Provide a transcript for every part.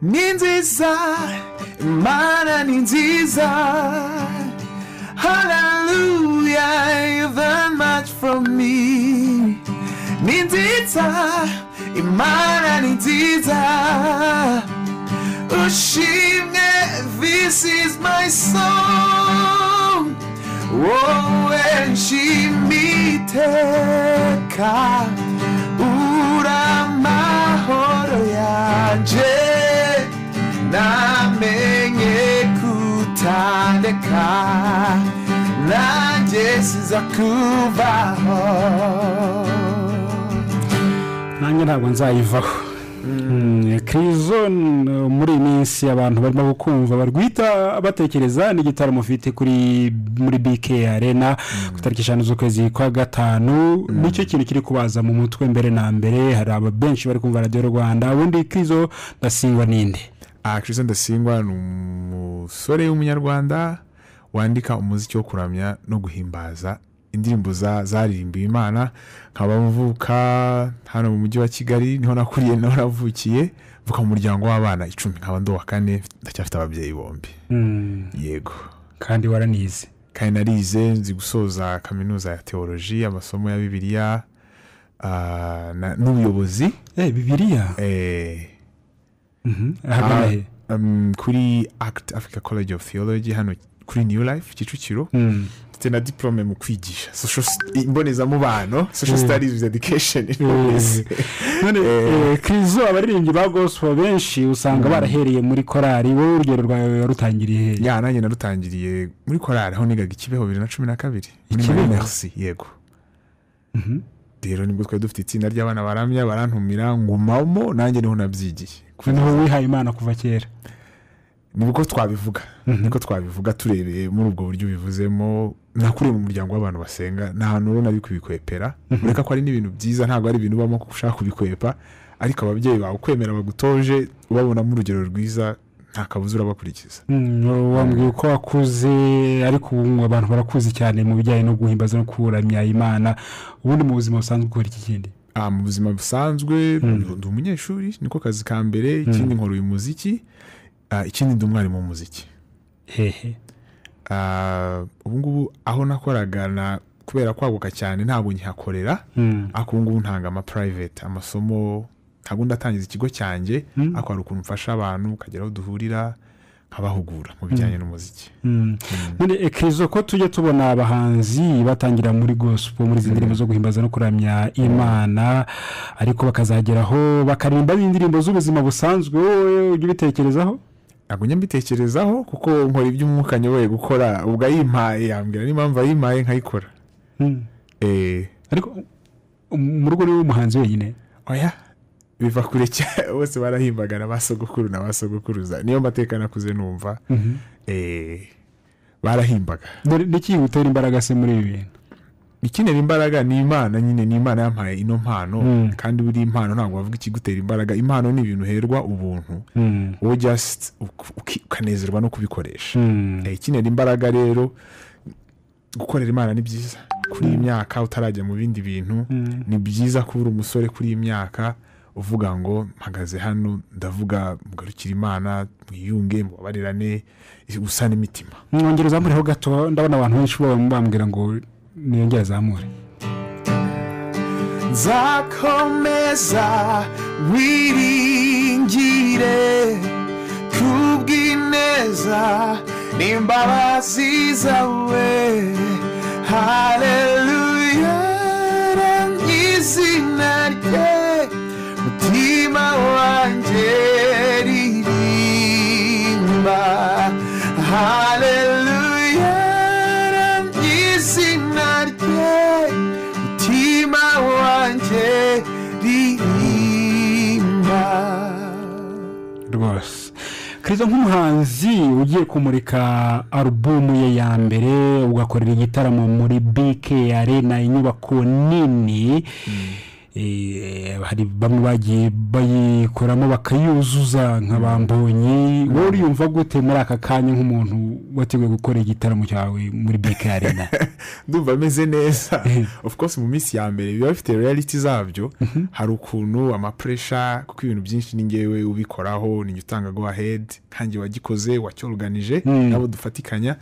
ni nziza imana ni nziza hararuya even much from me ni nziza imana ni nziza ushimwe this is my song wowe nshimiiteka uramahoro yanje namenye kutandeka nanjye sizakubaho nanjye ntabwo nzayivaho Mm, kirizo n- muri iyi minsi abantu barimo gukumva barwita batekereza n'igitaramo ufite kuri muri bike arena ku itariki eshanu z'ukwezi kwa gatanu nicyo kintu kiri kubaza mu mutwe mbere na mbere hari aba benshi bari kumva radiyo rwanda ubundi kirizo ndasingwa n'indi christian ndasingwa ni umusore w'umunyarwanda wandika umuziki wo kuramya no guhimbaza indirimbo za- zaririmbiwe imana nkaba mvuka hano mu mujyi wa kigali niho nakuriye niho navukiye mvuka mu muryango w'abana icumi nkaba ndi uwa kane ndacyafite ababyeyi bombi Mm, yego kandi waranize kandi narize nzi gusoza kaminuza ya teoloji amasomo ya bibiliya ah, na- n'ubuyobozi Eh, bibiriya eh, Mhm, ahagana he um, kuri act africa college of theology hano kuri new life kicukiro Mm, mfite na diplome mu kwigisha Social st- imbonezamubano social Mm. studies with education in Mm. police. none Eh. eh, kirizo abaririmbyi ba gospel benshi usanga barahereye muri korari wowe urugero rwawe warutangiriye hehe ya nanjye narutangiriye muri korari aho nigaga ikibeho bibiri na cumi na kabiri muri Ikibeho? Marie merci yego Mhm. rero nibwo twari dufite itsinda ry'abana baramya barantumira ngumamo nanjye niho nabyigiye noneho wihaye imana kuva kera nibwo twabivuga niko twabivuga turebeye muri ubwo buryo ubivuzemo nakuriye mu muryango w'abantu basenga nta hantu rero nari kubikwepera ureka ko ari n'ibintu byiza ntabwo ari ibintu ubamo ko ushaka kubikwepa ariko ababyeyi bawe ukwemera bagutoje ubabonamo urugero rwiza nta kabuza urabakurikiza Mm, wambwiye uko wakuze ariko ubu abantu barakuzi cyane mu bijyanye no guhimbaza no kuramya imana ubundi mu buzima busanzwe ukora iki kindi Ah, mu buzima busanzwe ndi umunyeshuri niko kazi ka mbere ikindi nkora uyu muziki ah, ikindi ndi umwarimu w'umuziki hehe Ah, ubu ngubu aho nakoraga na- kubera kwaguka cyane ntabwo nkihakorera Mm. ariko ubu ngubu ntanga ama private amasomo ntabwo ndatangiza ikigo cyanjye ariko hari ukuntu mfasha abantu ukagera aho duhurira nkabahugura mu bijyanye n'umuziki Mm. none ekezo ko tujya tubona abahanzi batangira muri gospel muri izi ndirimbo zo guhimbaza no kuramya imana ariko bakazageraho bakaririmba n'indirimbo z'ubuzima busanzwe wowe ujya ubitekerezaho ntabwo njya mbitekerezaho kuko nkora iby'umwuka nyoboye gukora ubwo ayimpaye yambwira n'impamvu ayimpaye nkayikora Mm. Eh, ariko um, mu rugo niwe muhanzi wenyine oya biva kure cyane bose barahimbagana ba sogokuru na ba sogokuruza niyo mateka nakuze numva Eh, barahimbaga Dore niki gutera imbaraga se muri ibi bintu ikenera imbaraga ni imana nyine ni imana yampaye ino mpano Mm. kandi buri impano ntabwo wavuga ikigutera imbaraga impano ni ibintu uherwa ubuntu wowe just uk- uki- ukanezerwa no kubikoresha Mm. Eh, ikenera imbaraga rero gukorera imana ni byiza kuri iyi myaka utarajya mu bindi bintu Mm. ni byiza kuba uri umusore kuri iyi myaka uvuga ngo mpagaze hano ndavuga mugarukire imana mwiyunge mubabarirane gusa n'imitima mwongera uzamureho gato ndabona abantu benshi baba bambwira ngo niyongere azamure nzakomeza wiringire kubw'ineza n'imbabazi zawe haleluya izina rye mutima wanjye ririmba haleluya izina rye mutima wanjye ririmba rwose kiriza nk'umuhanzi ugiye kumurika alubumu ye ya mbere ugakorera igitaramo muri bike arena inyubako nini eh, hari bamwe bagiye bayikoramo bakayuzuza nka bambonye wowe uriyumva gute muri aka kanya nk'umuntu wateguye gukora igitaramo cyawe muri bike arena ndumva ameze neza of course mu minsi ya mbere biba bifite reality zabyo hari ukuntu amapuresha kuko ibintu byinshi ni ngewe ubikoraho ni utanga go ahead nkange wagikoze wacyoruganije nabo dufatikanya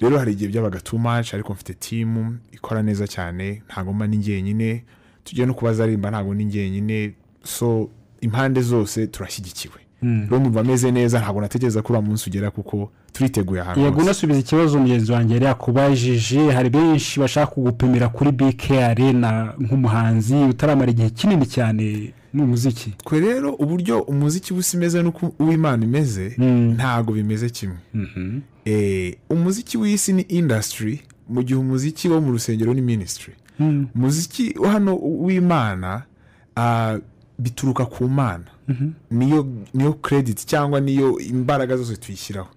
rero hari igihe byabaga too much ariko mfite timu ikora neza cyane ntabwo mba ni jyenyine tugiye no kuba zarimba ntabwo ni jyenyine so impande zose turashyigikiwe rero numva ameze neza ntabwo natekereza ko uriya munsi ugera kuko turiteguye ahantu yego unasubiza ikibazo mugenzi wanjye yari yakubajije hari benshi bashaka kugupimira kuri bike arena nk'umuhanzi utaramara igihe kinini cyane mu muziki twe rero uburyo umuziki busa imeze n'uko uw'imana imeze ntabwo bimeze kimwe Eh, umuziki w'isi ni indasitiri mu gihe umuziki wo mu rusengero ni minisitiri umuziki wo hano w'imana ah, bituruka ku mana niyo niyo kerediti cyangwa niyo imbaraga zose tuyishyiraho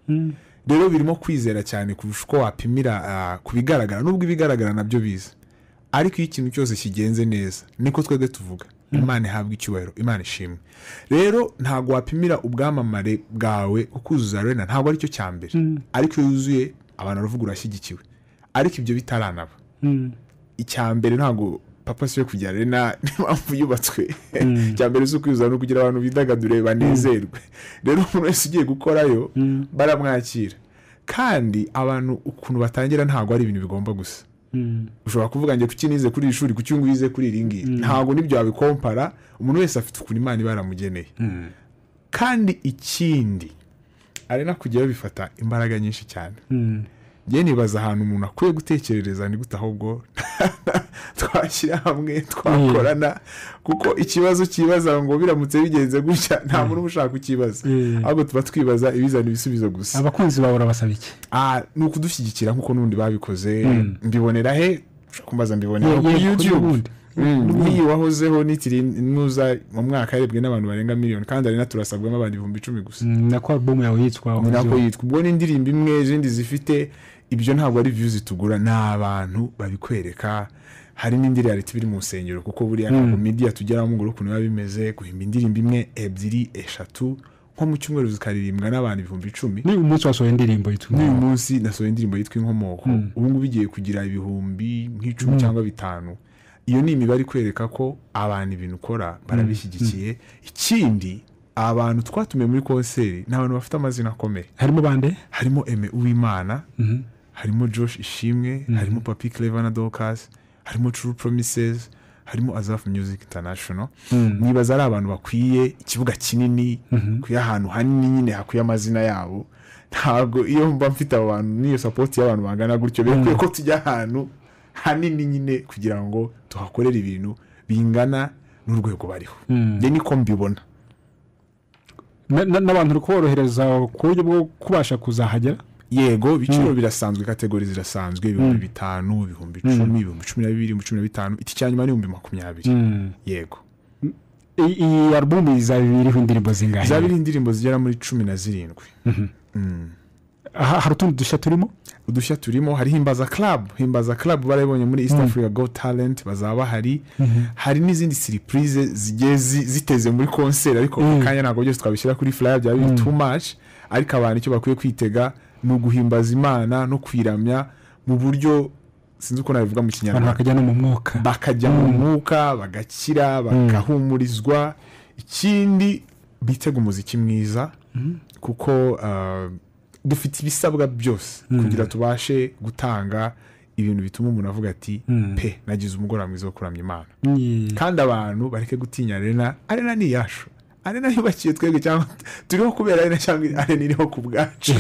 rero birimo kwizera cyane kurusha uko wapimira ah, ku bigaragara nubwo ibigaragara nabyo biza ariko iyo ikintu cyose kigenze neza niko twebwe tuvuga imana ihabwa icyubahiro imana ishimwe rero ntabwo wapimira ubwamamare bwawe ukuzuza arena ntabwo aricyo cya mbere ariko iyo yuzuye abantu baravuga urashyigikiwe ariko ibyo bitaranaba icya mbere ntabwo papa siyo kujya arena n'impamvu yubatswe icya mbere si ukwiyuzuza no kugira abantu bidagadure banezerwe rero umuntu wese ugiye gukorayo baramwakira kandi abantu ukuntu batangira ntabwo ari ibintu bigomba gusa ushobora kuvuga ngo kuki nize kuri iri shuri kuki ngwize kuri iri ngiri ntabwo nibyo wabikompara umuntu wese afite ukuntu imana iba yaramugeneye kandi ikindi arena kujyayo bifata imbaraga nyinshi cyane njye nibaza ahantu umuntu akwiye gutekerereza ni gute ahubwo twashyira hamwe twakorana kuko ikibazo cyibaza ngo biramutse bigenze gutya nta muntu uba ushaka kukibaza ahubwo tuba twibaza ibizana ibisubizo gusa abakunzi bawe urabasaba iki Ah, ni ukudushyigikira nk'uko n'ubundi babikoze mbibonera he ushobora kumbaza mbibonera Yeah, kuri yeah, kuri yutube ubundi. nk'iyi wahozeho nitiri nuza mu mwaka yarebwe n'abantu barenga miliyoni kandi ari turasabwamo abantu ibihumbi icumi gusa Mm, nako alubumu yawe yitwa ni nako Uzi- yitwa ubwo n'indirimbo imwe izindi zifite ibyo ntabwo ari views zitugura ni abantu babikwereka hari n'indirimbo leta biri mu rusengero kuko buriya ntabwo midiya tugeraho ngo urebe ukuntu biba bimeze guhimba indirimbo imwe ebyiri eshatu nko mu cyumweru zikaririmbwa n'abantu ibihumbi icumi ni umunsi wasohoye indirimbo yitwa n'uyu munsi nasohoye indirimbo yitwa inkomoko ubu ngubu igiye kugira ibihumbi nk'icumi cyangwa bitanu iyo ni imibare ikwereka ko abantu ibintu ukora barabishyigikiye ikindi abantu twatumiye muri konseri ni abantu bafite amazina akomeye harimo bande harimo eme uwimana harimo josh ishimwe harimo papi clever na dorcas harimo true promises harimo azafu music international nibaza ari abantu bakwiye ikibuga kinini kuya ahantu hanini nyine hakwiye amazina yabo ntabwo iyo mba mfite abo bantu n'iyo sapoti y'abantu bangana gutyo birakwiye ko tujya ahantu hanini nyine kugira ngo tuhakorere ibintu bingana n'urwego bariho njye niko mbibona Na- na- n'abantu uri kuborohereza ku buryo bwo kubasha kuzahagera yego ibiciro birasanzwe kategori zirasanzwe ibihumbi bitanu ibihumbi icumi ibihumbi cumi na bibiri ibihumbi cumi na bitanu iki cya nyuma ni ibihumbi makumyabiri yego I- iyi alubumu izaba iriho indirimbo zingahe zaba ari indirimbo zigera muri cumi na zirindwi aha hari utundi dushya turimo udushya turimo hariho himbaza club himbaza club barabibonye muri east africa go talent bazaba bahari hari n'izindi siripurize zigiye zi- ziteze muri konseri ariko ako kanya ntabwo byose twabishyira kuri flyer byaba biri too much ariko abantu icyo bakwiye kwitega ni uguhimbaza imana no kwiramya mu buryo sinzi uko nabivuga mu abantu kinyarwanda bakajya no mu mwuka bakajya mu mwuka bagakira bagahumurizwa ikindi bitega umuziki mwiza kuko ah, dufite ibisabwa byose kugira tubashe gutanga ibintu bituma umuntu avuga ati pe nagize umugoroba mwiza wo kuramya imana Mm. kandi abantu bareke gutinya arena arena ni iyacu arena yubakiye twebwe cyangwa turiho kubera arena cyangwa arena iriho ku bwacu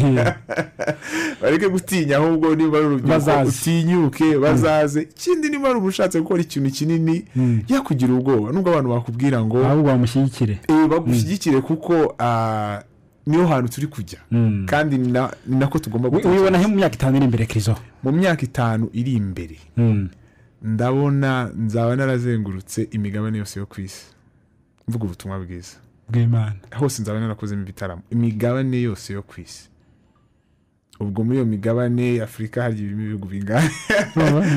bareke gutinya ahubwo niba ari urubyiruko Bazaze. utinyuke bazaze ikindi niba ari umushatse gukora ikintu kinini yakugira ubwoba nubwo abantu bakubwira ngo ahubwo bamushyigikire "Eh, bagushyigikire kuko ah, niho hantu turi kujya kandi ni na- ni nako tugomba Wi- gukora wibona he mu myaka itanu iri imbere kirizo mu myaka itanu iri imbere ndabona nzaba narazengurutse imigabane yose yo ku isi mvuga ubutumwa bwiza bw'imana hose nzaba narakozemo ibitaramo imigabane yose yo ku isi ubwo muri iyo migabane afurika hari ibihugu bingana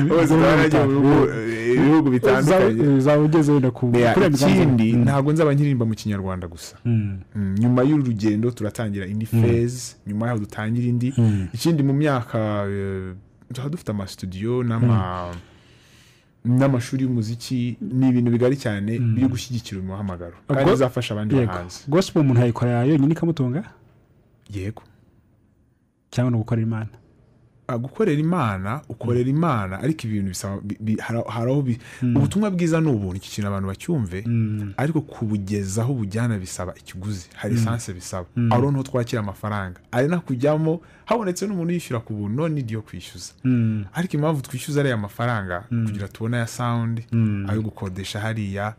bose baragiye mu bihugu- Uzaba- ibihugu bitandukanye uzaba ugeze wenda ku Yeah, kuri ikindi ntabwo nzaba nkiririmba mu kinyarwanda gusa Mm, nyuma y'uru rugendo turatangira indi phase nyuma yaho dutangira indi ikindi mu myaka eh, tuba dufite amasitudiyo n'ama- n'amazamashuri y'umuziki ni ibintu bigari cyane biri gushyigikira uyu muhamagaro kandi Ubwo- bizafasha abandi bahanzi gosipo umuntu yayikorera yonyine ikamutunga yego cyangwa ni ugukorera imana Ah, gukorera imana ukorera imana ariko ibintu bisaba bi- bi- hari- hari aho bi- ubutumwa bwiza ni ubuntu iki kintu abantu bacyumve ariko kubugezaho ubujyana bisaba ikiguzi hari esanse bisaba aho niho twakira amafaranga ari no kujyamo habonetse n'umuntu yishyura ku buntu none ni yo kwishyuza ariko impamvu twishyuza ariya mafaranga kugira tubone aya sawundi ayo gukodesha hariya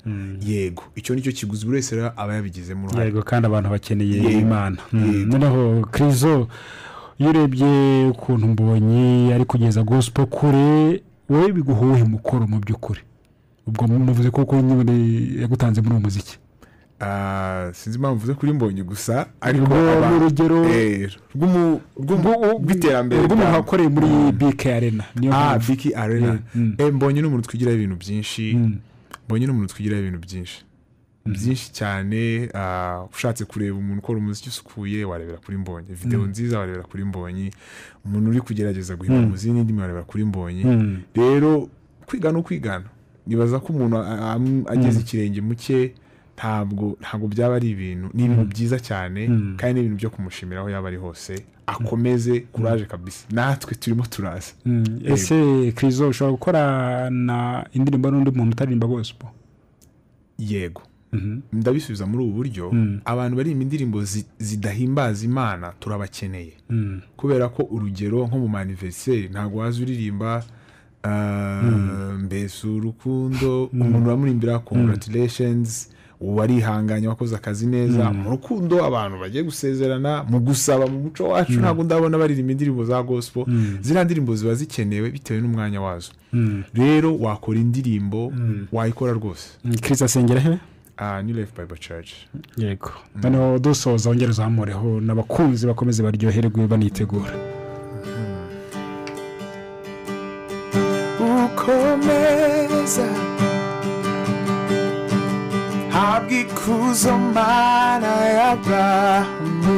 yego icyo ni cyo kiguzi buri wese rero aba yabigizemo uruhare yego kandi abantu bakeneye Yego. imana Yego. Mm, noneho kirizo iyo urebye ukuntu mbonye ari kugeza gosipo kure wowe biguha uwuhe mukoro mu by'ukuri ubwo muvuze ko kuko nyine yagutanze muri uwo muziki Ah, sinzi impamvu uvuze kuri mbonye gusa ariko Ubwo aba- ni urugero Eh, rw'umu- rw'umu- rw'iterambere rw'umuntu rwa- wakoreye muri bk arena niyo ah mpamvu biki arena Mm. Eh, mbonye n'umuntu twigiraho ibintu byinshi mbonye n'umuntu twigiraho ibintu byinshi byinshi cyane ah, ushatse kureba umuntu ukora umuziki usukuye warebera kuri mbonye videwo nziza warebera kuri mbonye umuntu uri kugerageza guhimba umuziki n'indimi warebera kuri mbonye Mm. rero kwiga ni ukwigana nibaza ko umuntu a- a- ageze ikirenge mu cye ntabwo ntabwo byaba ari ibintu ni ibintu byiza cyane kandi ni ibintu byo kumushimira aho yaba ari hose akomeze kuraje kabisa natwe turimo turaza Mm, ese kirizo ushobora gukorana indirimbo n'undi muntu utaririmba gosipo yego ndabisubiza muri ubu buryo abantu barimba indirimbo zi- zidahimbaza imana turabakeneye kubera ko urugero nko mu maniveriseri ntabwo waza uririmba ah, mbese urukundo umuntu uramurimbira congratulations warihanganye wakoze akazi neza mu rukundo abantu bagiye gusezerana mu gusaba mu muco wacu ntabwo ndabona baririmba indirimbo za gospel ziriya ndirimbo ziba zikenewe bitewe n'umwanya wazo rero wakora indirimbo wayikora rwose kirizo asengera he Ah, new life bible church yego noneho dusoza wongere uzamureho n'abakunzi bakomeze baryoherwe banitegura ukomeza habwa ikuzo mana y'abantu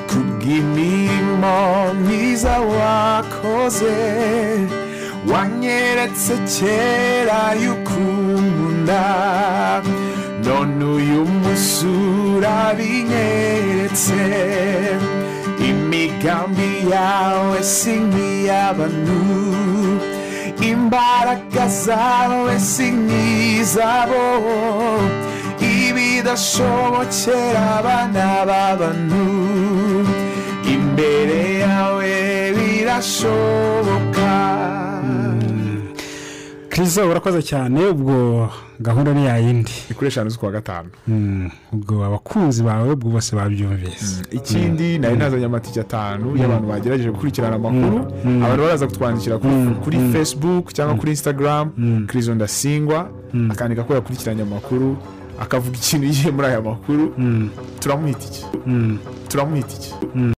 kubw'imirimo myiza wakoze wanyeretse kera y'ukunda none uyu munsi urabinyeretse imigambi yawe si nk'iy'abantu imbaraga zawe si nk'izabo ibidashobokera abana b'abantu imbere yawe birashoboka kirizo urakoze cyane ubwo gahunda ni yayindi kuri eshanu z'ukwa gatanu Mm, ubwo abakunzi bawe ubwo bose babyumvise ikindi nari nazanye amatike atanu y'abantu bagerageje gukurikirana amakuru abantu baraza kutwandikira kuri, kuri facebook cyangwa kuri instagram kirizo ndasingwa akandika ko yakurikiranye amakuru akavuga ikintu yiye muri aya makuru turamuha itike turamuha itike